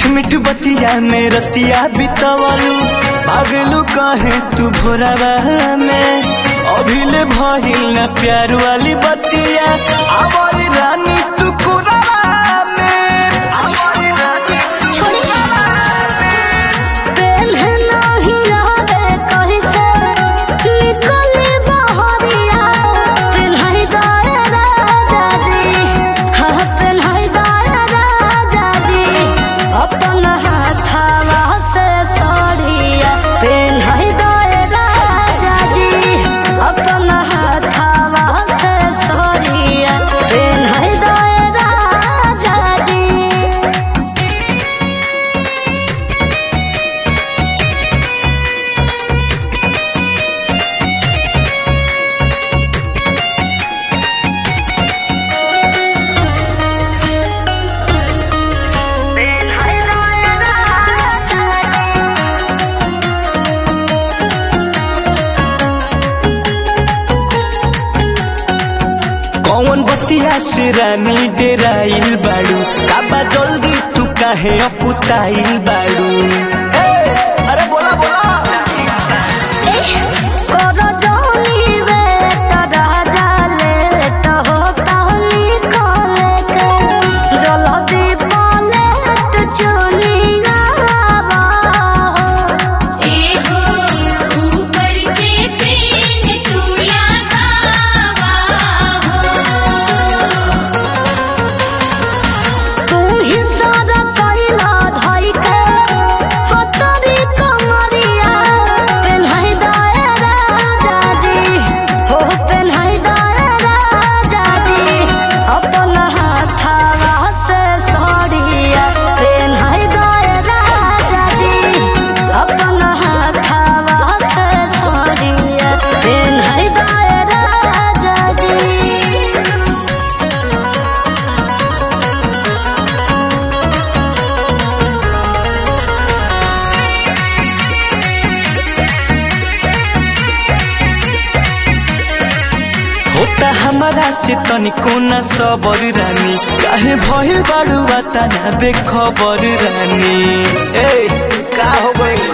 मीठ मीठ बतिया में रतिया बितवलू भागलू कहे तू भोरवा में अभिले भइल न प्यार वाली बतिया आवर रानी तू कुरवा में आवर रानी तू पेन्हना ही रहबे कहिसे निकले बहरिया पेन्हाई दाए राजा जी हाँ पेन्हाई दाए राजा जी अपन हाथवा से सड़िया पेन्हाई दाए राजा जी अपन हाथवा से सड़िया पेन्हाई दाए राजा जी कौन बतिया से रानी डेराइल बाड़ू काबा जल्दी तू काहे अपुताइल बाड़ू ए, अरे बोला बोला करो जोनी बेटा राजा लेट हो कहनी खोले के जल्दी पलट चुनी गावा एहो ऊपर से पेन तू लगावा हो तू ही सारा कैला धई के पतरी कमरिया पेन्हाई दाए राजा जी हो पेन्हाई दाए राजा जी अपन हाथवा से सड़िया पेन्हाई दाए राजा जी अपन हाथवा से सड़िया पेन्हाई दाए राजा जी होता हमारा से तनिको न सबर रानी काहे भइल बाड़ू बाता ना बेखबर रानी ए का हो गइल